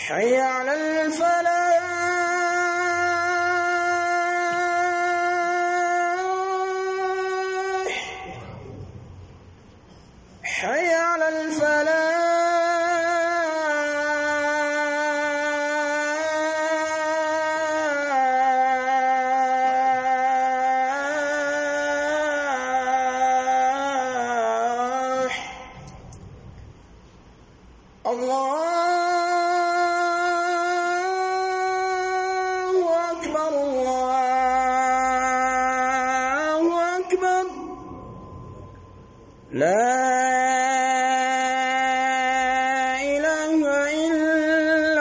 حي على الفلاح حي على الفلاح الله أكبر الله أكبر لا إله إلا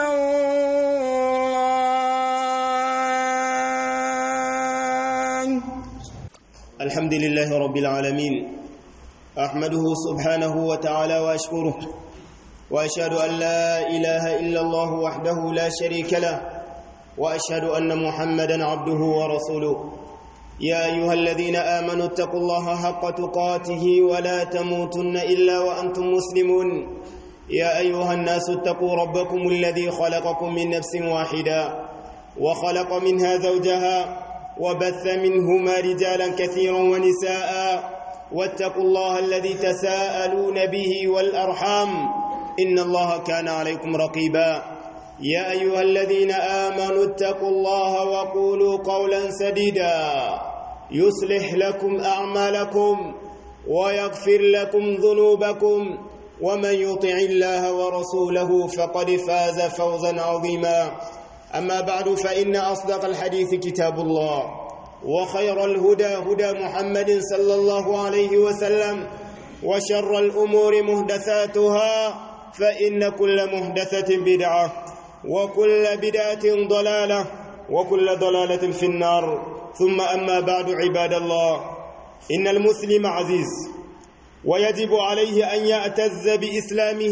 الله الحمد لله رب العالمين أحمده سبحانه وتعالى وأشكره وأشهد أن لا إله إلا الله وحده لا شريك له وأشهد أن محمدا عبده ورسوله يا أيها الذين آمنوا اتقوا الله حق تقاته ولا تموتن إلا وأنتم مسلمون يا أيها الناس اتقوا ربكم الذي خلقكم من نفس واحدة وخلق منها زوجها وبث منهما رجالا كثيرا ونساء واتقوا الله الذي تساءلون به والأرحام إن الله كان عليكم رقيبا يا أيها الذين آمنوا اتقوا الله وقولوا قولا سديدا يصلح لكم أعمالكم ويغفر لكم ذنوبكم ومن يطع الله ورسوله فقد فاز فوزا عظيما أما بعد فإن أصدق الحديث كتاب الله وخير الهدى هدى محمد صلى الله عليه وسلم وشر الأمور مهدثاتها فإن كل مهدثة بدعة وكل بدعة ضلالة وكل ضلالة في النار ثم أما بعد عباد الله إن المسلم عزيز ويجب عليه أن يعتز بإسلامه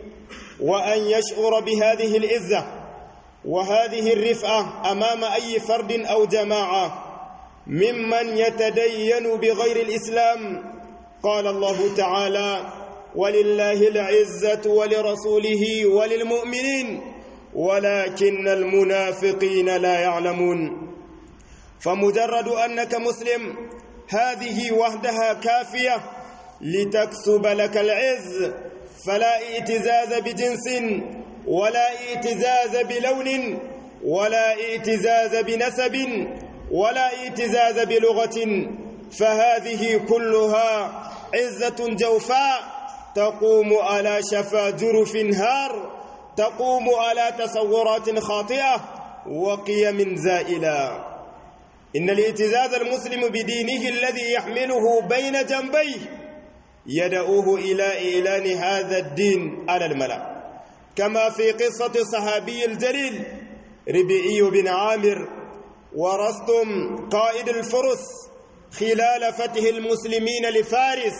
وأن يشعر بهذه العزة وهذه الرفعة أمام أي فرد أو جماعة ممن يتدين بغير الإسلام قال الله تعالى ولله العزة ولرسوله وللمؤمنين ولكن المنافقين لا يعلمون فمجرد أنك مسلم هذه وحدها كافية لتكسب لك العز فلا ائتزاز بجنس ولا ائتزاز بلون ولا ائتزاز بنسب ولا ائتزاز بلغة فهذه كلها عزة جوفاء تقوم على شفا جرف هار تقوم على تصورات خاطئة وقيم زائلة إن الائتزاز المسلم بدينه الذي يحمله بين جنبيه يدعوه إلى إعلان هذا الدين على الملأ كما في قصة الصحابي الجليل ربيعي بن عامر ورستم قائد الفرس خلال فتح المسلمين لفارس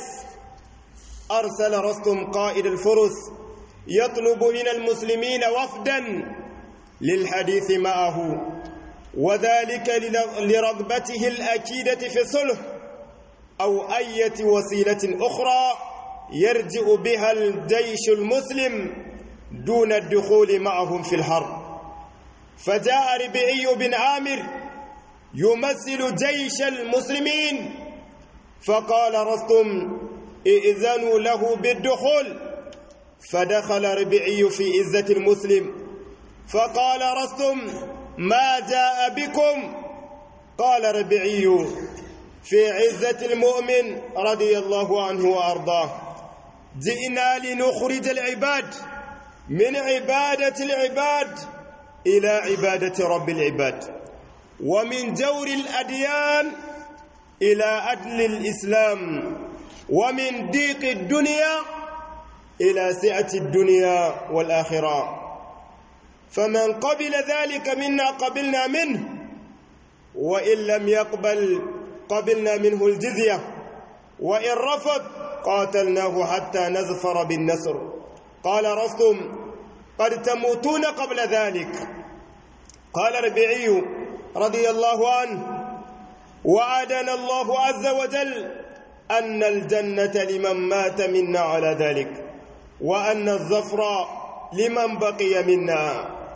أرسل رستم قائد الفرس يطلب من المسلمين وفدا للحديث معه وذلك لرغبته الأكيدة في الصلح أو أية وسيلة أخرى يرجع بها الجيش المسلم دون الدخول معهم في الحرب فجاء ربيعي بن عامر يمثل جيش المسلمين فقال رستم ائذنوا له بالدخول فدخل ربيعي في عزة المسلم فقال رستم ما جاء بكم قال ربيعي في عزة المؤمن رضي الله عنه وأرضاه جئنا لنخرج العباد من عبادة العباد إلى عبادة رب العباد ومن جور الأديان إلى عدل الإسلام ومن ضيق الدنيا إلى سعة الدنيا والآخرة فمن قبل ذلك منا قبلنا منه وإن لم يقبل قبلنا منه الجزية وإن رفض قاتلناه حتى نزفر بالنصر قال رستم قد تموتون قبل ذلك قال ربيعي رضي الله عنه وعدنا الله عز وجل أن الجنة لمن مات منا على ذلك وأن الظفر لمن بقي منا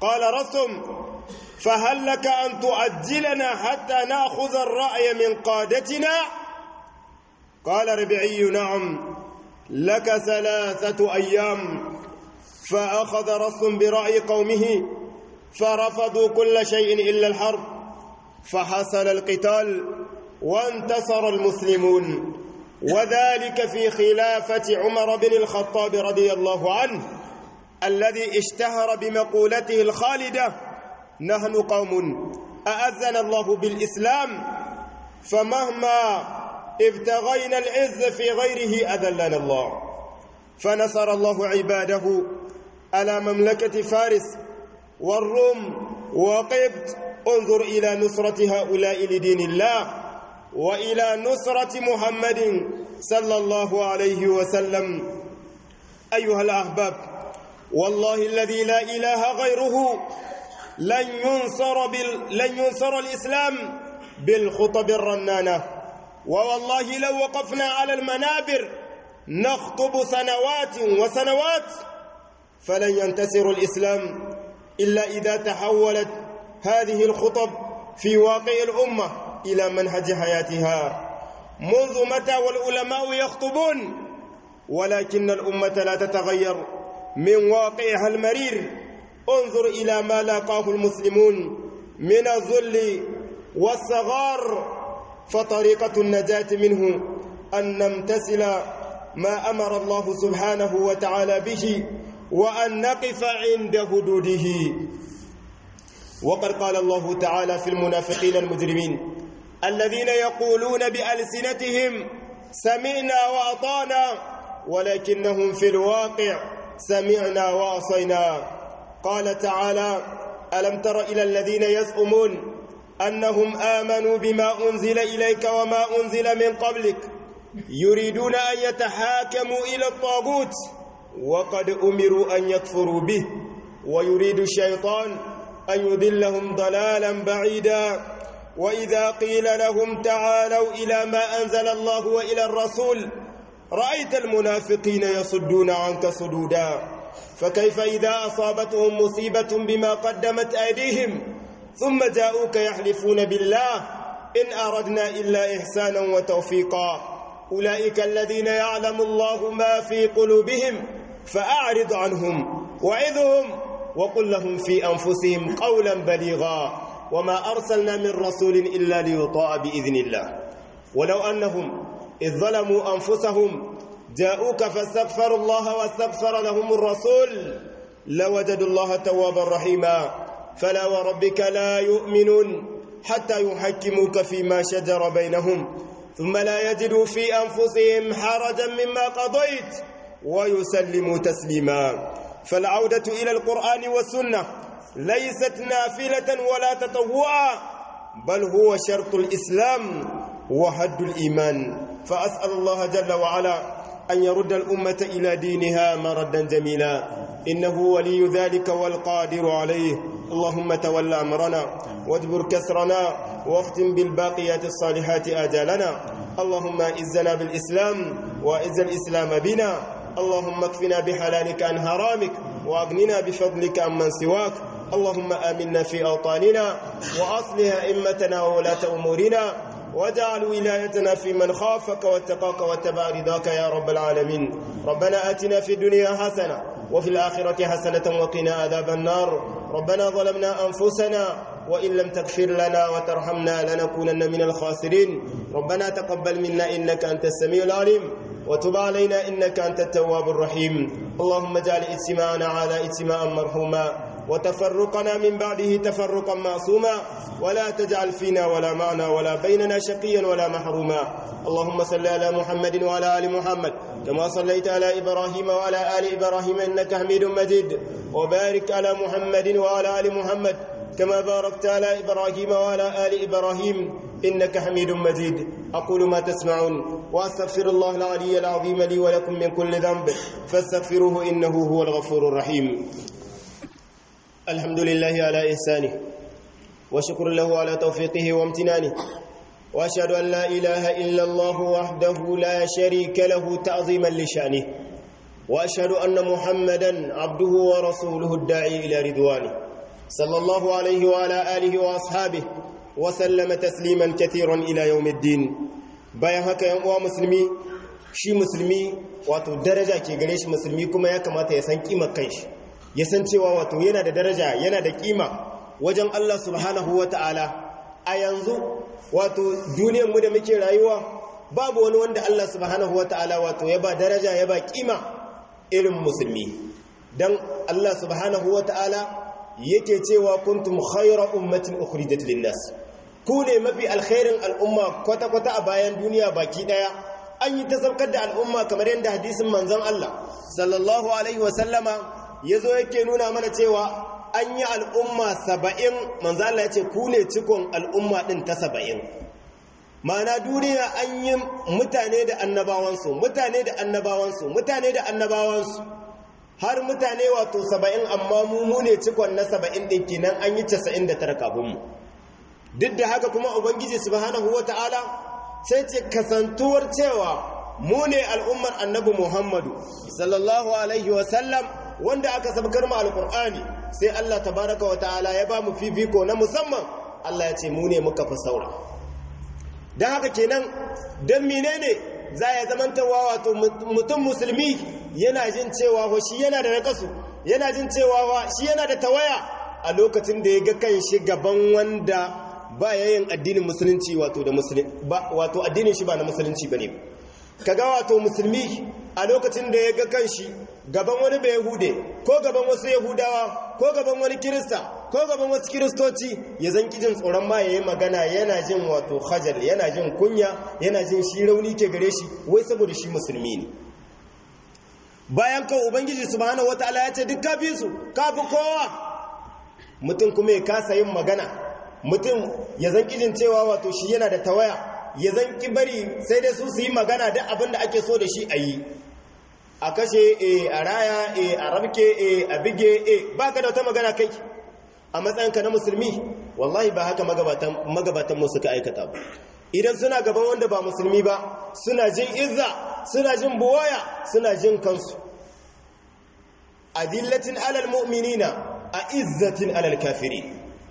قال رستم فهل لك أن تؤجلنا حتى نأخذ الرأي من قادتنا قال ربعي نعم لك ثلاثة أيام فأخذ رستم برأي قومه فرفضوا كل شيء إلا الحرب فحصل القتال وانتصر المسلمون وذلك في خلافة عمر بن الخطاب رضي الله عنه الذي اشتهر بمقولته الخالدة نحن قوم أأذن الله بالإسلام فمهما ابتغينا العز في غيره أذلنا الله فنصر الله عباده على مملكة فارس والروم وقبط انظر إلى نصرة هؤلاء لدين الله وإلى نصرة محمد صلى الله عليه وسلم أيها الأحباب والله الذي لا إله غيره لن ينصر, بال... لن ينصر الإسلام بالخطب الرنانة ووالله لو وقفنا على المنابر نخطب سنوات وسنوات فلن ينتصر الإسلام إلا إذا تحولت هذه الخطب في واقع الأمة إلى منهج حياتها منذ متى والعلماء يخطبون ولكن الأمة لا تتغير من واقعها المرير انظر إلى ما لاقاه المسلمون من الذل والصغار فطريقة النجاة منه أن نمتثل ما أمر الله سبحانه وتعالى به وأن نقف عند حدوده وقد قال الله تعالى في المنافقين المجرمين الذين يقولون بألسنتهم سمعنا وأطعنا ولكنهم في الواقع سمعنا وعصينا قال تعالى ألم تر إلى الذين يزعمون أنهم آمنوا بما أنزل إليك وما أنزل من قبلك يريدون أن يتحاكموا إلى الطاغوت وقد أمروا أن يكفروا به ويريد الشيطان أن يذلهم ضلالا بعيدا وإذا قيل لهم تعالوا إلى ما أنزل الله وإلى الرسول رأيت المنافقين يصدون عنك صدودا فكيف إذا أصابتهم مصيبة بما قدمت أيديهم ثم جاءوك يحلفون بالله إن أردنا إلا إحسانا وتوفيقا أولئك الذين يعلم الله ما في قلوبهم فأعرض عنهم وعظهم وقل لهم في أنفسهم قولا بليغا وما أرسلنا من رسول إلا ليطاع بإذن الله ولو أنهم إذ ظلموا أنفسهم جاءوك فاستغفروا الله واستغفر لهم الرسول لوجدوا الله توابا رحيما فلا وربك لا يؤمنون حتى يحكموك فيما شجر بينهم ثم لا يجدوا في أنفسهم حرجا مما قضيت ويسلموا تسليما فالعودة إلى القرآن والسنة ليست نافلة ولا تطوعا بل هو شرط الإسلام وحد الإيمان فأسأل الله جل وعلا أن يرد الأمة إلى دينها مردا جميلا إنه ولي ذلك والقادر عليه اللهم تول أمرنا واجبر كسرنا واختم بالباقيات الصالحات آجالنا اللهم إزنا بالإسلام وإز الإسلام بنا اللهم اكفنا بحلالك عن حرامك وأغننا بفضلك عمن سواك اللهم آمنا في أوطاننا وأصلح أئمتنا وولاة أمورنا واجعل ولايتنا في من خافك واتقاك واتبع رضاك يا رب العالمين ربنا آتنا في الدنيا حسنة وفي الآخرة حسنة وقنا عذاب النار ربنا ظلمنا أنفسنا وإن لم تغفر لنا وترحمنا لنكونن من الخاسرين ربنا تقبل منا إنك أنت السميع العليم وتب علينا إنك أنت التواب الرحيم اللهم اجعل اجتماعنا على اجتماعا مرحوما وتفرقنا من بعده تفرقا معصوما ولا تجعل فينا ولا معنا ولا بيننا شقيا ولا محروما اللهم صل على محمد وعلى ال محمد كما صليت على ابراهيم وعلى ال ابراهيم انك حميد مجيد وبارك على محمد وعلى ال محمد كما باركت على ابراهيم وعلى ال ابراهيم انك حميد مجيد اقول ما تسمعون واستغفر الله العلي العظيم لي ولكم من كل ذنب فاستغفروه انه هو الغفور الرحيم الحمد لله على إحسانه وشكر له على توفيقه وامتنانه وأشهد أن لا إله إلا الله وحده لا شريك له تعظيما لشأنه وأشهد أن محمدا عبده ورسوله الداعي إلى رضوانه صلى الله عليه وعلى آله وأصحابه وسلم تسليما كثيرا إلى يوم الدين bayan haka yan uwa musulmi shi musulmi wato daraja ke gare shi musulmi kuma ya kamata ya san kimar kanshi ya san cewa wato yana da daraja yana da kima wajen Allah subhanahu wata'ala a yanzu wato duniyar mu da muke rayuwa babu wani wanda Allah subhanahu wata'ala wato ya ba daraja ya ba kima irin musulmi dan Allah subhanahu wata'ala yake cewa kuntum khayra ummatin ukhrijat lin-nas ku ne mafi alkhairin al'umma kwata-kwata a bayan duniya baki daya an yi ta saukar da al'umma kamar yadda hadisin manzon Allah sallallahu alaihi wasallama yazo yake nuna mana cewa an yi al'umma saba'in manzon Allah ya ce ku ne cikon al'umma din ta saba'in ma'ana duniya an yi mutane da annabawansu mutane da annabawansu mutane da annabawansu har mutane wato saba'in amma mu ne cikon na saba'in ɗin kenan an yi casa'in da tara kafinmu duk da haka kuma ubangiji subhanahu wata'ala sai ce kasantuwar cewa mu ne al'ummar annabi muhammadu sallallahu alaihi wasallam wanda aka sabkar mu alkur'ani sai allah tabaraka wata'ala ya ba mu fifiko na musamman allah ya ce mu ne muka fi saura don haka kenan don menene za ya zamantawa wato mutum musulmi yana jin cewa shi yana da nakasu yana jin cewa shi yana da tawaya a lokacin da ya ga kan shi gaban wanda ba yayin addinin musulunci wato da musulmi wato addinin shi ba na musulunci bane kaga wato musulmi a lokacin da ya ga kanshi gaban wani bai yahude ko gaban wasu yahudawa ko gaban wani kirista ko gaban wasu kiristoci ya zan jin tsoron ma yayi magana yana jin wato khajal yana jin kunya yana jin shi rauni ke gare shi wai saboda shi musulmi ne bayan kan ubangiji subhanahu wataala ya ce duk kafi su kafi kowa mutum kuma ya kasa yin magana mutum ya zan kijin cewa wato shi yana da tawaya ya zan ki bari sai dai su su yi magana da abin da ake so da shi a yi a kashe e a raya e a rabke e a bige e ba ka da wata magana kai a matsayinka na musulmi wallahi ba haka magabatan mu suka aikata ba idan suna gaban wanda ba musulmi ba suna jin izza suna jin buwaya suna jin kansu adillatin alal mu'minina a izzatin alal kafirin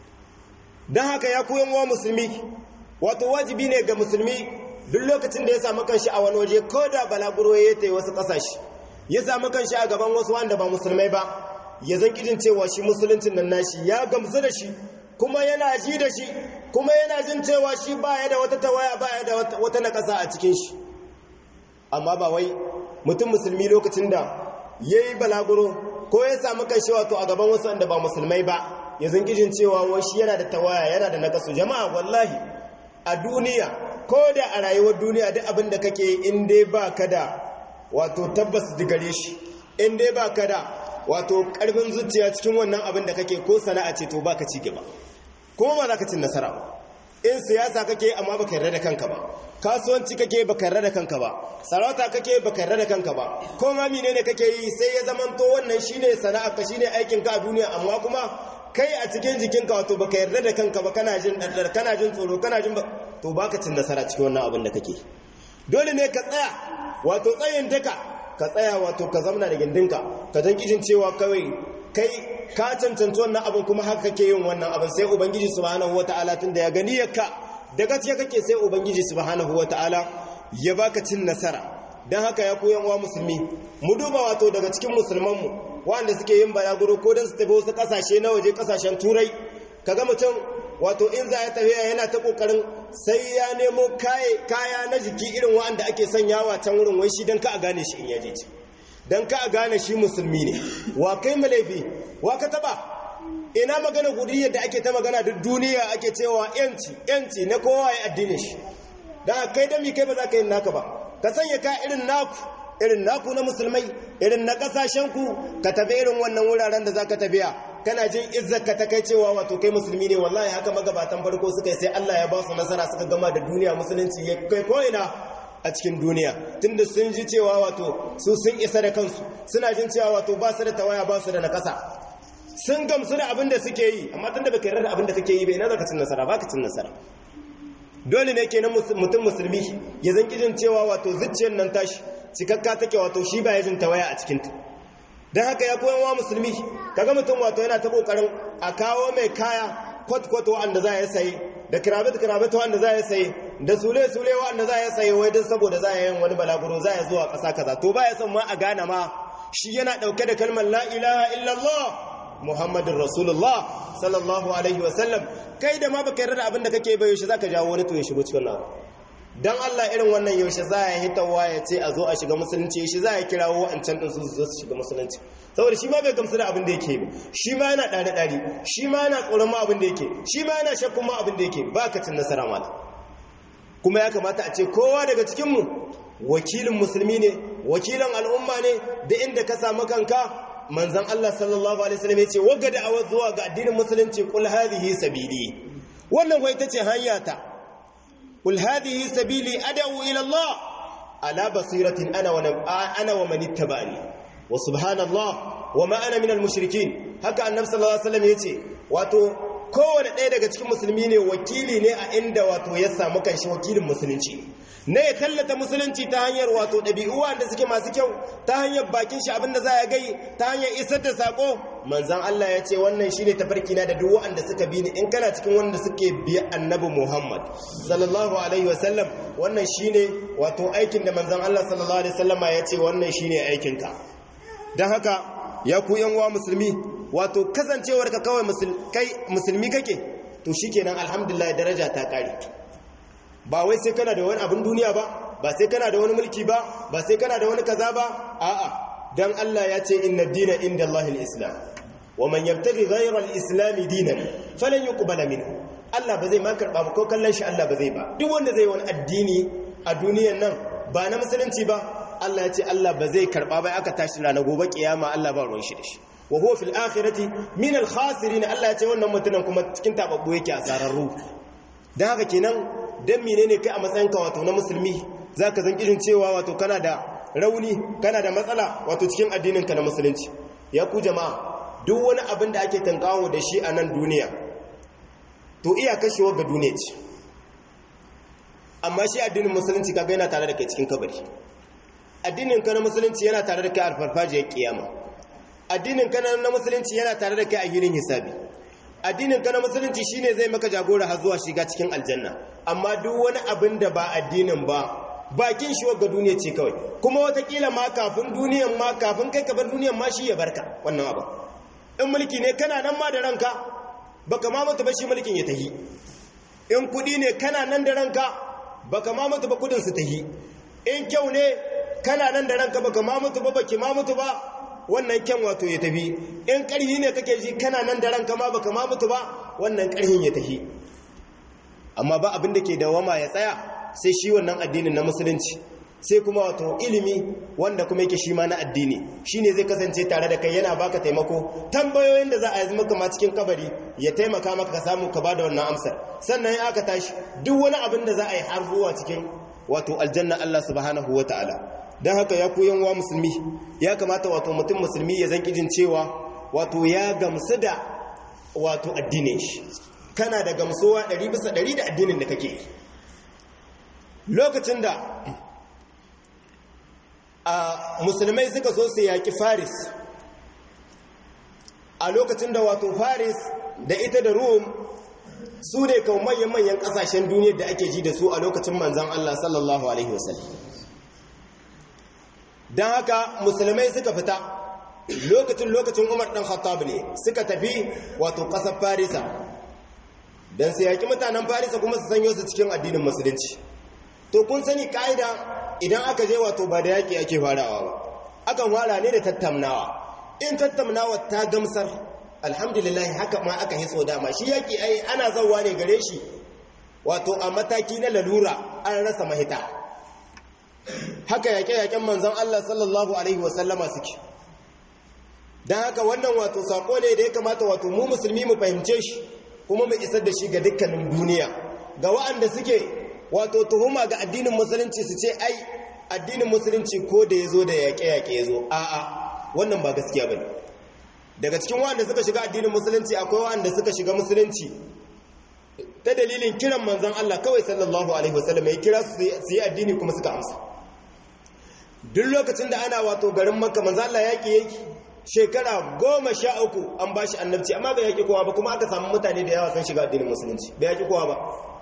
don haka ya koyan wa musulmi wato wajibi ne ga musulmi duk lokacin da ya samu kanshi a wani waje ko da balaguro ya ta wasu kasashe ya samu kanshi a gaban wasu wanda ba musulmai ba ya zan kijin cewa shi musuluncin nan nashi ya gamsu da shi kuma yana ji da shi kuma yana jin cewa shi baya da wata tawaya baya da wata nakasa a cikin shi amma ba wai mutum musulmi lokacin da ya yi balaguro ko ya samu kanshi wato a gaban wasu wanda ba musulmai ba ya zangijin cewa wai shi yana da tawaya yana da nakasu jama'a wallahi a duniya ko da a rayuwar duniya duk abin da kake in dai ba ka da wato tabbas digare shi in dai ba ka da wato karfin zuciya cikin wannan abin da kake ko sana'a ce to ba ka ci gaba kuma ba za ka cin nasara ba in siyasa kake amma baka yarda da kanka ba kasuwanci kake baka yarda da kanka ba sarauta kake baka yarda da kanka ba ko ma menene kake yi sai ya zamanto wannan shine sana'a ka shine aikin ka a duniya amma kuma kai a cikin jikinka wato baka yarda da kanka ba kana jin daddar kana jin tsoro kana jin to baka cin nasara cikin wannan abin da kake dole ne ka tsaya wato tsayin daka ka tsaya wato ka zamna da gindinka ka dan kijin cewa kawai kai ka cancanci wannan abin kuma haka kake yin wannan abin sai ubangiji subhanahu wataala tunda ya gani yakka da gaskiya kake sai ubangiji subhanahu wataala ya baka cin nasara dan haka ya koyan wa musulmi mu duba wato daga cikin musulmanmu wanda suke yin balaguro ko don su tafi wasu kasashe na waje kasashen turai kaga mutum wato in za ya tafiya yana ta kokarin sai ya nemo kaya na jiki irin wanda ake sanyawa can wurin wai shi don ka a gane shi in yaje ci don ka a gane shi musulmi ne wa kai malaifi wa ka taba ina magana gudi yadda ake ta magana duk duniya ake cewa yanci yanci na kowa ya addinin shi da kai da mi kai ba za ka yi naka ba ka sanya ka irin naku irin naku na musulmai irin na kasashenku ka tafi irin wannan wuraren da za ka tafiya kana jin izzarka ta kai cewa wato kai musulmi ne wallahi haka magabatan farko suka yi sai Allah ya ba su nasara suka gama da duniya musulunci ya kai ko'ina a cikin duniya tunda sun ji cewa wato su sun isa da kansu suna jin cewa wato ba su da tawaya ba su da nakasa sun gamsu da abin da suke yi amma tunda baka yarda da abin da kake yi bai na zaka cin nasara baka cin nasara dole ne kenan mutum musulmi ya zan kijin cewa wato zuciyar nan tashi cikakka take wato shi ba ya jin tawaya a cikinta don haka ya koyan wa musulmi kaga mutum wato yana ta kokarin a kawo mai kaya kwat-kwat wa'anda za ya sayi da kirabit-kirabit wa'anda za ya sayi da sule-sule wa'anda za ya sayi wai don saboda za ya yin wani balaguro za ya zuwa ƙasa kaza to ba ya son ma a gane ma shi yana ɗauke da kalmar la ilaha illallah muhammadin rasulullah sallallahu alaihi wasallam kai da ma baka yarda da abin da kake bai yaushe zaka jawo wani to ya shigo cikin nawa dan Allah irin wannan yaushe za ya hitawa ya ce a zo a shiga musulunci yaushe za ya kirawo wa'ancan din su zo su shiga musulunci saboda shi ma bai gamsu da abin da yake ba shi ma yana dare dare shi ma yana tsoron ma abin da yake shi ma yana shakkun ma abin da yake ba ka cin nasara mata kuma ya kamata a ce kowa daga cikin mu wakilin musulmi ne wakilin al'umma ne da inda ka samu kanka manzan Allah sallallahu Alaihi wasallam ya ce wagga da'awar zuwa ga addinin musulunci kul hadhihi sabili wannan kuwa ita ce hanyata kul hadhihi sabili ad'u ila Allah ala basiratin ana wa ana wa man ittaba'ani wa subhanallah wa ma ana minal mushrikin haka annabi sallallahu alaihi wasallam yace wato kowane ɗaya daga cikin musulmi ne wakili ne a inda wato ya samu kanshi wakilin musulunci na ya tallata musulunci ta hanyar wato ɗabi'u wanda suke masu kyau ta hanyar bakin shi abinda za a gai ta hanyar isar da sako manzan Allah ya ce wannan shi ne tafarki na da duk wanda suka bi ni in kana cikin wanda suke biya annabi Muhammad sallallahu alaihi wasallam wannan shi ne wato aikin da manzan Allah sallallahu alaihi wasallama ya ce wannan shi ne aikinka don haka ya ku yan uwa musulmi wato kasancewar ka kawai musulmi kake to shikenan alhamdulillah daraja ta kare ba wai sai kana da wani abin duniya ba ba sai kana da wani mulki ba ba sai kana da wani kaza ba a'a dan Allah ya ce inna dina inda Allahil islam wa man yabtaghi ghayra al-islam dinan falan yuqbala minhu Allah ba zai ma karba ba ko kallon shi Allah ba zai ba duk wanda zai wani addini a duniyan nan ba na musulunci ba Allah ya ce Allah ba zai karba ba aka tashi ranar gobe kiyama Allah ba ruwan shi da shi wa huwa fil akhirati min al khasirin Allah ya ce wannan mutumin kuma cikin tababbu yake asararru dan haka kenan dan menene kai a matsayinka wato na musulmi zaka zan irin cewa wato kana da rauni kana da matsala wato cikin addinin ka na musulunci ya ku jama'a duk wani abin da ake tankawo da shi a nan duniya to iya kashewa ga duniya ce amma shi addinin musulunci kaga yana tare da kai cikin kabari addinin ka na musulunci yana tare da kai a farfajiyar kiyama addinin ka na musulunci yana tare da kai a gidan hisabi addinin ka na musulunci shine zai maka jagora har zuwa shiga cikin aljanna amma duk wani abin da ba addinin ba bakin shi ga duniya ce kawai kuma watakila ma kafin duniyan ma kafin kai ka bar duniyan ma shi ya barka wannan abu in mulki ne kana nan ma da ranka baka ma mutu ba shi mulkin ya tahi in kudi ne kana nan da ranka baka ma mutu ba kudin su tahi in kyau ne kana nan da ranka baka ma mutu ba baki ma mutu ba wannan kyan wato ya tafi in ƙarhi ne kake ji kana nan da ranka ma baka ma mutu ba wannan ƙarhin ya tafi amma ba abin da ke dawama ya tsaya sai shi wannan addinin na musulunci sai kuma wato ilimi wanda kuma yake shi ma na addini shine zai kasance tare da kai yana baka taimako tambayoyin da za a yi maka ma cikin kabari ya taimaka maka ka samu ka bada wannan amsar sannan ya aka tashi duk wani abin da za a yi har zuwa cikin wato aljanna Allah subhanahu wataala don haka ya koyan wa musulmi ya kamata wato mutum musulmi ya zan kijin cewa wato ya gamsu da wato addinin shi kana da gamsuwa ɗari bisa ɗari da addinin da kake lokacin da a musulmai suka so su yaƙi faris a lokacin da wato faris da ita da rum su ne kawo manyan-manyan ƙasashen duniyar da ake ji da su a lokacin manzan Allah sallallahu Alaihi wasallam don haka musulmai suka fita lokacin lokacin umar ɗan khattab ne suka tafi wato ƙasar farisa don su yaƙi mutanen farisa kuma su sanyo su cikin addinin musulunci to kun sani ƙa'ida idan aka je wato ba da yaƙi ake farawa ba akan fara ne da tattaunawa in tattaunawa ta gamsar alhamdulillah haka ma aka hitso dama shi yaƙi ai ana zauwa ne gare shi wato a mataki na lalura an rasa mahita haka yaƙe-yaƙen manzan Allah sallallahu Alaihi wasallama suke don haka wannan wato saƙo ne da ya kamata wato mu musulmi mu fahimce shi kuma mu isar da shi ga dukkanin duniya ga wa'anda suke wato tuhuma ga addinin musulunci su ce ai addinin musulunci ko da ya zo da yaƙe-yaƙe ya zo a'a wannan ba gaskiya ba ne daga cikin wa'anda suka shiga addinin musulunci akwai wa'anda suka shiga musulunci ta dalilin kiran manzan Allah kawai sallallahu alaihi wasallam ya kira su yi addini kuma suka amsa duk lokacin da ana wato garin makka manzan Allah yaƙi yake shekara goma sha uku an ba shi annabci amma bai yaƙi kowa ba kuma aka samu mutane da yawa sun shiga addinin musulunci bai yaƙi kowa ba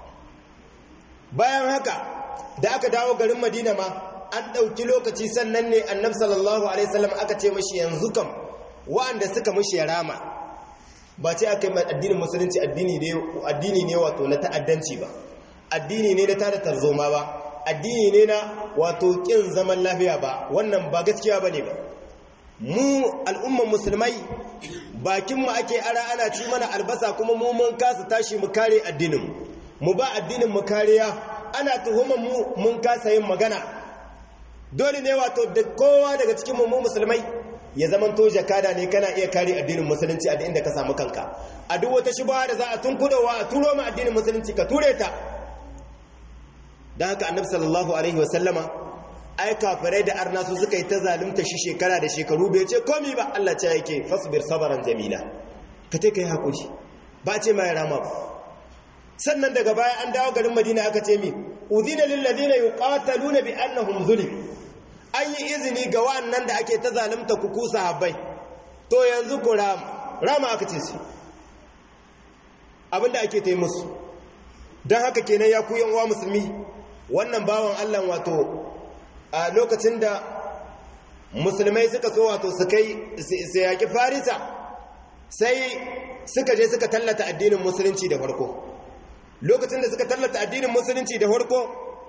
bayan haka da aka dawo garin madina ma an ɗauki lokaci sannan ne annab sallallahu alaihi wasallam aka ce mashi yanzu kam wa'anda suka mashi ya rama ba ce aka yi addinin musulunci addini ne wato na ta'addanci ba addini ne na tada tarzoma ba addini ne na wato ƙin zaman lafiya ba wannan ba gaskiya ba ne ba mu al'umman musulmai bakinmu ake ara ana ci mana albasa kuma mu mun kasa tashi mu kare addinin mu ba addinin mu kariya ana tuhuman mu mun kasa yin magana dole ne wato da kowa daga cikin mu musulmai ya zaman to jakada ne kana iya kare addinin musulunci a inda ka samu kanka a duk wata shubha da za a tunkudowa a turo ma addinin musulunci ka ture ta dan haka annabi sallallahu alaihi wasallama ai kafirai da arna su suka yi ta zalunta shi shekara da shekaru bai ce komi ba Allah ce yake fasbir sabaran jamila ka te kai hakuri ba ce mai rama ba sannan daga baya an dawo garin Madina aka ce mi udhina lil ladina yuqataluna bi annahum zulim an yi izini ga wannan da ake ta zalunta ku ku sahabbai to yanzu ku rama rama aka ce su abinda ake ta yi musu don haka kenan ya ku yan uwa musulmi wannan bawan Allah wato a lokacin da musulmai suka so wato su kai su yaƙi farisa sai suka je suka tallata addinin musulunci da farko lokacin da suka tallata addinin musulunci da farko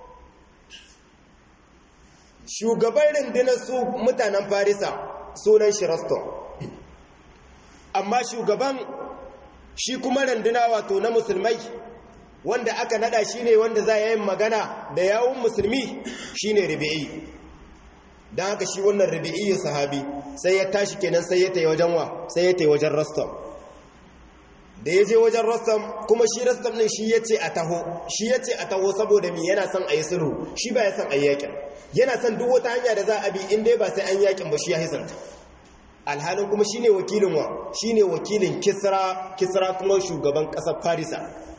shugaban rundunar su mutanen farisa sunan shi raston amma shugaban shi kuma runduna wato na musulmai wanda aka nada shi ne wanda za a yi magana da yawun musulmi shi ne rubi'i don haka shi wannan rubi'i sahabi sai ya tashi kenan sai ya ta wajen wa sai ya ta wajen rastom da ya je wajen rastom kuma shi rastom ɗin shi ya ce a taho shi ya ce a taho saboda mi yana son a yi sulhu shi ba ya son a yi yakin yana son duk wata hanya da za a bi in dai ba sai an yakin ba shi ya hisanta alhalin kuma shi ne wakilin wa shi ne wakilin kisra kisra kuma shugaban ƙasar farisa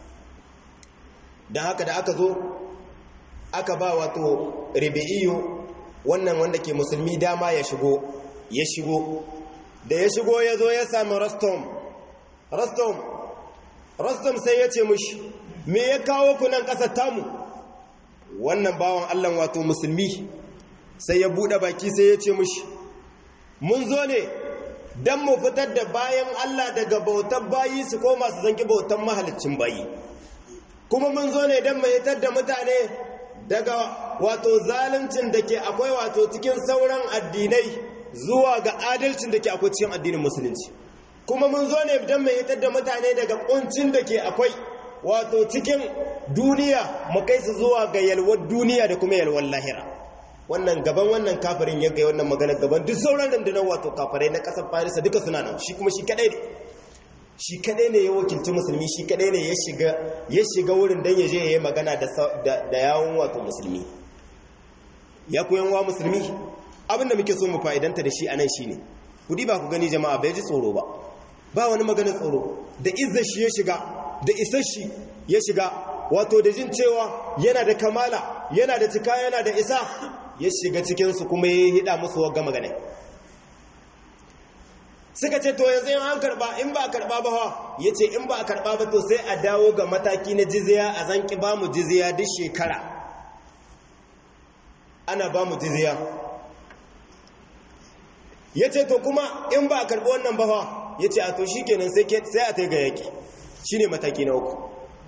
don haka da aka zo aka ba wato ribi'iyu wannan wanda ke musulmi dama ya shigo ya shigo da ya shigo ya zo ya sami rastom rastom rastom sai ya ce mushi me ya kawo ku nan ƙasar tamu wannan bawan allah wato musulmi sai ya buɗe baki sai ya ce mushi mun zo ne don mu fitar da bayan allah daga bautar bayi su koma su zanki bautar mahalicin bayi kuma mun zo ne don mahitar da mutane daga wato zaluncin da ke akwai wato cikin sauran addinai zuwa ga adalcin da ke akwai cikin addinin musulunci kuma mun zo ne don mahitar da mutane daga kuncin da ke akwai wato cikin duniya mu kai su zuwa ga yalwar duniya da kuma yalwar lahira wannan gaban wannan kafirin ya ga wannan magana gaban duk sauran rundunar wato kafirai na ƙasar farisa duka suna nan shi kuma shi kadai ne shi kadai ne ya wakilci musulmi shi kadai ne ya shiga wurin don ya je ya yi magana da yawon wato musulmi ya koyan wa musulmi abinda muke so mu fa'idanta da shi a nan shi ne kudi ba ku gani jama'a bai ji tsoro ba ba wani maganin tsoro da izar shi ya shiga da isar shi ya shiga wato da jin cewa yana da kamala yana da cika yana da isa ya shiga cikinsu kuma ya hida musu wagga magana suka ce to yanzu an karba in ba a karba ba ha ya ce in ba a karba ba to sai a dawo ga mataki na jiziya a zanki ba mu jiziya duk shekara ana ba mu jiziya ya ce to kuma in ba a karbi wannan ba ha ya ce a to shi kenan sai a ta ga yaƙi shi ne mataki na uku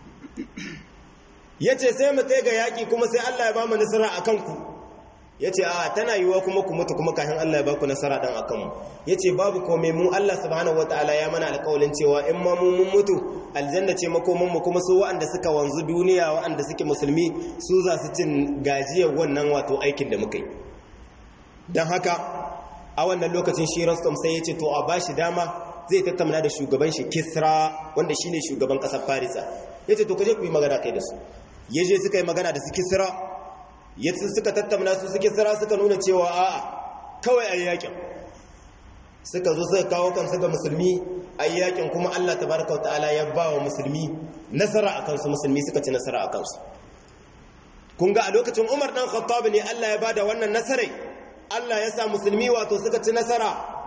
ya ce sai mu ta ga yaƙi kuma sai allah ya ba mu nasara a kanku ya ce a tana yiwuwa kuma ku mutu kuma kafin Allah ya baku nasara dan akan mu ya ce babu komai mu Allah subhanahu wataala ya mana alƙawalin cewa in ma mu mun mutu aljanna ce makoman mu kuma su waɗanda suka wanzu duniya waɗanda suke musulmi su za su cin gajiyar wannan wato aikin da muka yi don haka a wannan lokacin shi Rostom sai ya ce to a bashi dama zai tattauna da shugaban shi Kisra wanda shine shugaban ƙasar Farisa ya ce to kaje ku yi magana kai da su ya je suka yi magana da su Kisra yadda suka tattauna su suke tsira suka nuna cewa a'a kawai a yakin suka zo suka kawo kansu ga musulmi a yakin kuma Allah tabaraka ta'ala ya ba wa musulmi nasara a kansu musulmi suka ci nasara a kansu kun ga a lokacin Umar dan Khattab ne Allah ya bada wannan nasarai Allah ya sa musulmi wato suka ci nasara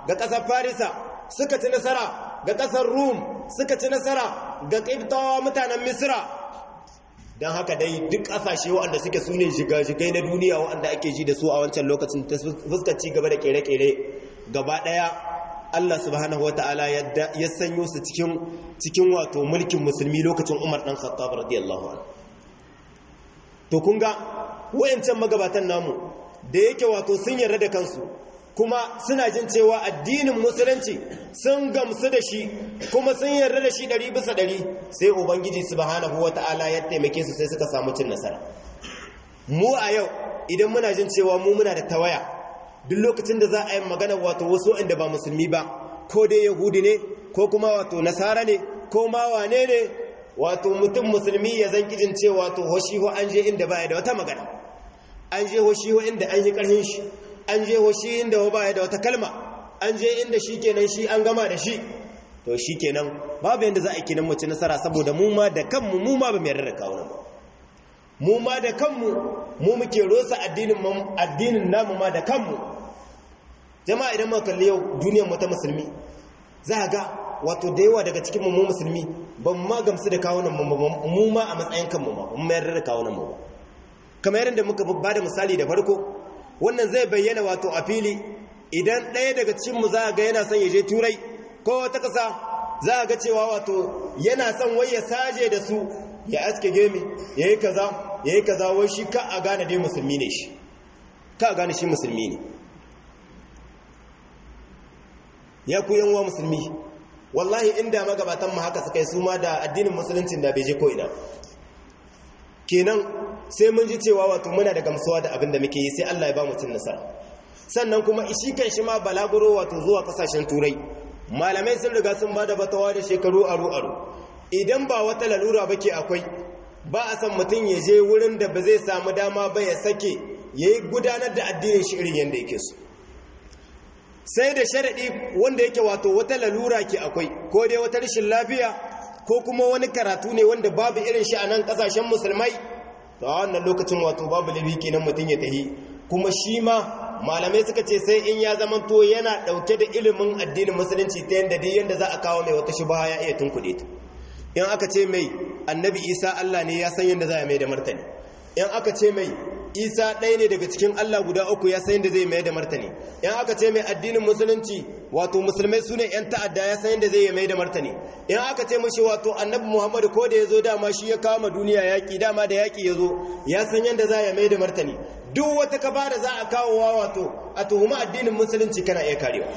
ga ƙasar farisa suka ci nasara ga ƙasar rum suka ci nasara ga ƙibtawa mutanen misra don haka dai duk ƙasashe waɗanda suke su ne shiga-shigai na duniya waɗanda ake ji da su a wancan lokacin ta fuskar ci gaba da ƙere-ƙere gaba ɗaya Allah subhanahu wa ta'ala ya sanyo su cikin wato mulkin musulmi lokacin Umar ɗan Khattab radiyallahu anhu to kun ga wayancan magabatan namu da yake wato sun yarda da kansu kuma suna jin cewa addinin musulunci sun gamsu da shi kuma sun yarda da shi ɗari bisa ɗari sai ubangiji subhanahu wa ta'ala ya taimake su sai suka samu cin nasara mu a yau idan muna jin cewa mu muna da tawaya duk lokacin da za a yi magana wato wasu inda ba musulmi ba ko dai yahudi ne ko kuma wato nasara ne ko ma wane ne wato mutum musulmi ya zan kijin ce wato hoshiho an je inda ba da wata magana an je hoshiho inda an yi karhin shi an je hoshi inda ba da wata kalma an je inda shi kenan shi an gama da shi to shi kenan babu yadda za a kenan mu ci nasara saboda mu ma da kanmu mu ma ba mu yarda da kawunan ba mu ma da kanmu mu muke rosa addinin namu ma da kanmu jama'a idan muka kalli yau duniyar mu ta musulmi za ga wato da yawa daga cikin mu musulmi ba mu ma gamsu da kawunan mu mu ma a matsayin kanmu ma mu mayar da kawunan mu kamar yadda muka ba da misali da farko wannan zai bayyana wato a fili idan ɗaya daga cikin mu za ga yana son ya je turai ko wata ƙasa za ga cewa wato yana son wai ya saje da su ya aske gemi ya yi kaza ya yi kaza wai shi ka a gane dai musulmi ne shi ka a gane shi musulmi ne ya ku yanwa musulmi wallahi inda magabatan mu haka suka yi su ma da addinin musuluncin da bai je ko ina kenan sai mun ji cewa wato muna da gamsuwa da abin da muke yi sai Allah ya ba mu cin nasara sannan kuma shi kan shi ma balaguro wato zuwa kasashen turai malamai sun riga sun bada batawa da shekaru aru aru idan ba wata lalura ba ke akwai ba a san mutum ya je wurin da ba zai samu dama ba ya sake ya yi gudanar da addinin shi irin yadda yake so sai da sharaɗi wanda yake wato wata lalura ke akwai ko dai wata rashin lafiya ko kuma wani karatu ne wanda babu irin shi a nan ƙasashen musulmai ta wannan lokacin wato babu laifi kenan mutum ya tahi kuma shi ma malamai suka ce sai in ya zama to yana ɗauke da ilimin addinin musulunci ta yadda duk yadda za a kawo mai wata shubha ya iya tunkuɗe ta in aka ce mai annabi isa allah ne ya san yadda za a mai da martani in aka ce mai isa ɗaya ne daga cikin allah guda uku ya san yadda zai mai da martani in aka ce mai addinin musulunci wato musulmai su ne 'yan ta'adda ya san yadda zai yi mai da martani in aka ce mashi wato annabi muhammadu ko da ya zo dama shi ya kama duniya yaƙi dama da yaƙi ya zo ya san yadda za ya mai da martani duk wata kaba da za a kawowa wato a tuhuma addinin musulunci kana iya karewa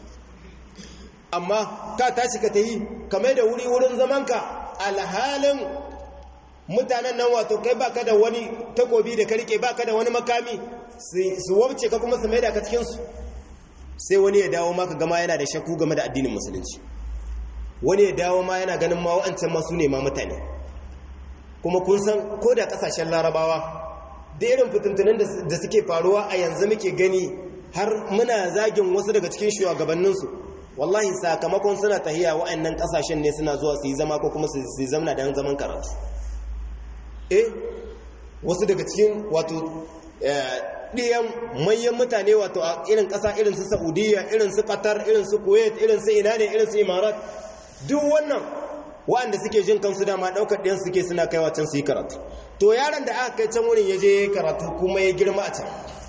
amma ka tashi ka ta yi kamar da wuri wurin zamanka alhalin mutanen nan wato kai baka da wani takobi da ka rike baka da wani makami su wabce ka kuma su mai da ka cikinsu sai wani ya dawo maka gama yana da shakku game da addinin musulunci wani ya dawo ma yana ganin ma wa'ancan masu ne ma mutane kuma kun san ko da kasashen larabawa da irin fitintunan da suke faruwa a yanzu muke gani har muna zagin wasu daga cikin shugabanninsu wallahi sakamakon suna tahiya wa'annan kasashen ne suna zuwa su yi zama ko kuma su yi zamna da zaman karatu eh wasu daga cikin wato ɗiyan manyan mutane wato a irin ƙasa irin su saudiya irin su qatar irin su kuwait irin su ina ne irin su imarat duk wannan wa'anda suke jin kansu dama ɗaukar ɗiyan suke suna kaiwa can su yi karatu to yaron da aka kai can wurin ya je karatu kuma ya girma a can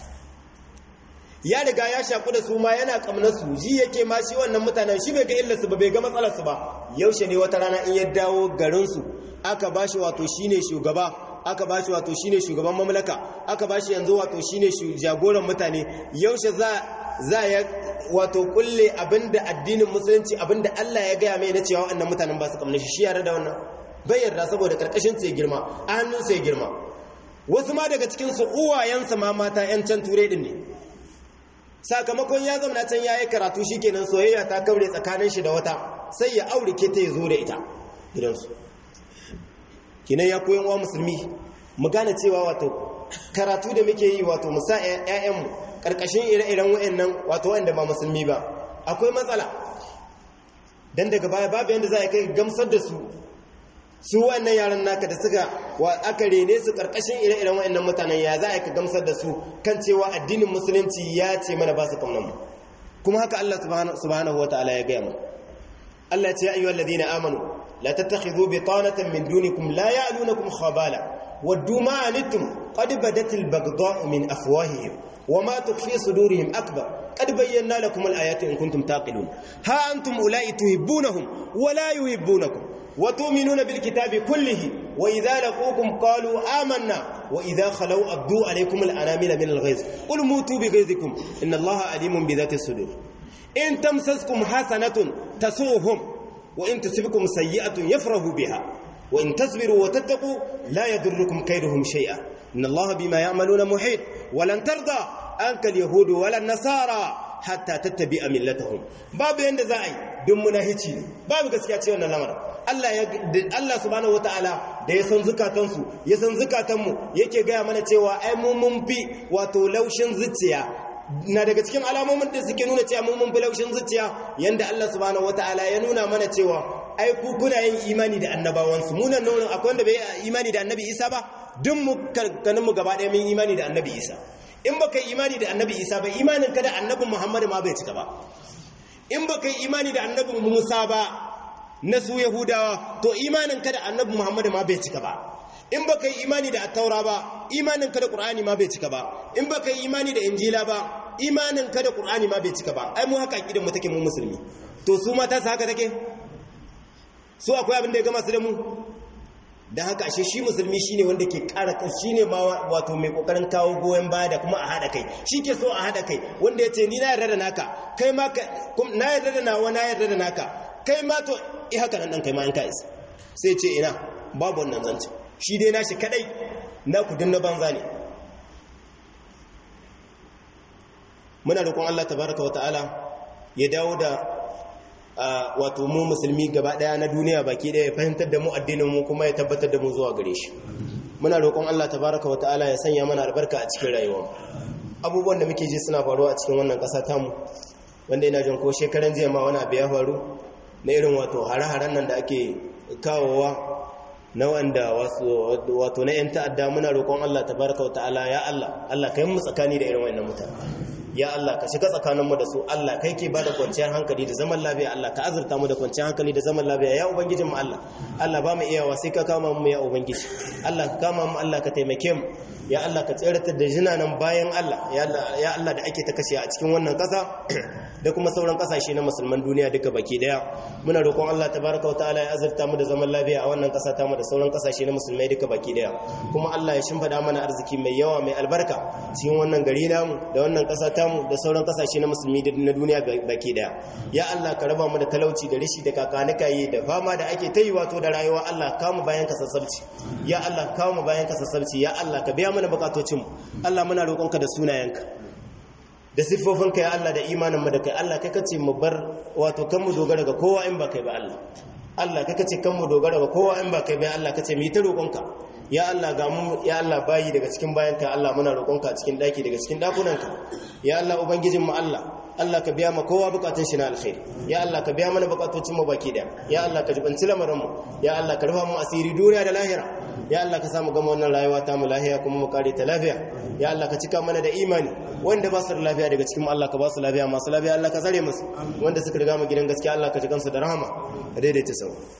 ya riga ya shaku da su ma yana kamnar su ji yake ma shi wannan mutanen shi bai ga illarsu ba bai ga matsalarsu ba yaushe ne wata rana in ya dawo garinsu aka ba shi wato shine shugaba aka ba shi wato shine shugaban mamlaka aka ba shi yanzu wato shine jagoran mutane yaushe za za ya wato kulle abinda addinin musulunci abinda Allah ya gaya mai na cewa wannan mutanen ba su kamna shi shi yare da wannan bai yarda saboda karkashin su ya girma a hannun su ya girma wasu ma daga cikin su uwayensa ma mata yan can ture din ne sakamakon ya zama can yayi karatu shikenan soyayya ta kaure tsakanin shi da wata sai ya aure ke ta ya zo da ita gidansu kinan ya koyan wa musulmi mu gane cewa wato karatu da muke yi wato musa ƴaƴanmu karkashin ire-iren wayannan wato wanda ba musulmi ba akwai matsala dan daga baya babu yanda za a kai gamsar da su su wannan yaran naka da suka wa aka rene su karkashin ire-iren wayannan mutanen ya za a ka gamsar da su kan cewa addinin musulunci ya ce mana ba su kaunan mu kuma haka Allah subhanahu wataala ya gaya mu Allah ya ce ya ayyuhal ladina amanu la tattakhidhu bitanatan min dunikum la ya'lunukum khabala waddu ma anittum qad badat al-baghdha'u min afwahihim وما تخفي صدورهم أكبر قد بينا لكم الآيات إن كنتم تعقلون ها أنتم أولئك تحبونهم ولا يحبونكم وتؤمنون بالكتاب كله وإذا لقوكم قالوا آمنا وإذا خلوا أبدوا عليكم الأنامل من الغيظ قل موتوا بغيظكم إن الله عليم بذات الصدور إن تمسسكم حسنة تسوهم وإن تصبكم سيئة يفرحوا بها وإن تصبروا وتتقوا لا يضركم كيدهم شيئا إن الله بما يعملون محيط ولن ترضى عنك اليهود ولا النصارى hatta tattabi'a millatahum babu yanda za a yi don munahici ne babu gaskiya ce wannan lamarin Allah ya Allah subhanahu wataala da ya san zukatansu ya san zukatanmu yake gaya mana cewa ai mu mun fi wato laushin zuciya na daga cikin alamomin da suke nuna cewa mun mun fi laushin zuciya yanda Allah subhanahu wataala ya nuna mana cewa ai ku kuna yin imani da annabawansu mu nan nan akwai wanda bai imani da annabi Isa ba duk mu karkanin mu gaba ɗaya mun imani da annabi Isa in baka yi imani da annabi Isa ba imanin ka da annabi Muhammad ma bai cika ba in baka yi imani da annabi Musa ba na su Yahudawa to imanin ka da annabi Muhammad ma bai cika ba in baka yi imani da attaura ba imanin ka da Qur'ani ma bai cika ba in baka yi imani da Injila ba imanin ka da Qur'ani ma bai cika ba ai mu haka akidan mu take mu musulmi to su mata su haka take su akwai abin da ya gama su da mu da haka ashe shi musulmi shine wanda ke kara shine ma wato mai kokarin kawo goyen baya da kuma a hada kai ke so a hada kai wanda yace ni na yarda da naka kai ma na yarda da nawa na yarda da naka kai ma to i haka nan dan kai ma in ka isa sai ce ina babu wannan zance shi dai nashi kadai na ku dinna banza ne muna roƙon Allah tabaraka wataala ya dawo da wato mu musulmi gaba daya na duniya baki daya ya fahimtar da mu addinin mu kuma ya tabbatar da mu zuwa gare shi muna roƙon Allah tabaraka wa ta'ala ya sanya mana albarka a cikin rayuwa abubuwan da muke ji suna faruwa a cikin wannan ƙasa tamu wanda ina jin ko shekaran jiya ma wani abu ya faru na irin wato hare-haren nan da ake kawowa na wanda wato na 'yan ta'adda muna roƙon Allah tabaraka wa ta'ala ya Allah Allah kai mu tsakani da irin wannan mutane ya Allah ka shiga tsakaninmu da su Allah kai ke bada kwanciyar hankali da zaman lafiya Allah ka azurta mu da kwanciyar hankali da zaman lafiya ya ubangijin mu Allah Allah ba mu iyawa sai ka kama mu ya ubangiji Allah ka kama mu Allah ka taimake mu ya Allah ka tsiratar da jinanan bayan Allah ya Allah da ake ta kashe a cikin wannan kasa da kuma sauran kasashe na musulman duniya duka baki daya muna roƙon Allah tabaraka wa ta'ala ya azurta mu da zaman lafiya a wannan kasa ta mu da sauran kasashe na musulmai duka baki daya kuma Allah ya shimfida mana arziki mai yawa mai albarka cikin wannan gari namu da wannan kasa tamu da sauran kasashe na musulmi na duniya baki daya ya Allah ka raba mu da talauci da rishi da kakanikaye da fama da ake ta yi wato da rayuwa Allah ka mu bayan ka sassabci ya Allah ka mu bayan ka sassabci ya Allah ka biya mana bukatocin mu Allah muna roƙonka da sunayenka da siffofinka ya Allah da imanin mu da kai Allah kai kace mu bar wato kan mu dogara ga kowa in ba kai ba Allah Allah kai kace kan mu dogara ga kowa in ba kai ba Allah kace mu yi ta roƙonka ya Allah ga mu ya Allah bayi daga cikin bayanka Allah muna roƙonka a cikin daki daga cikin dakunanka ya Allah ubangijin mu Allah Allah ka biya ma kowa bukatun shi na alkhairi ya Allah ka biya mana bukatocin mu baki da ya Allah ka jibanci lamarin mu ya Allah ka rufa mu asiri duniya da lahira ya Allah ka samu gama wannan rayuwa ta mu lafiya kuma mu kare ta lafiya ya Allah ka cika mana da imani wanda ba su da lafiya daga cikin Allah ka ba su lafiya masu lafiya Allah ka tsare musu wanda suka riga mu gidan gaskiya Allah ka ji kansu da rahama daidaita sau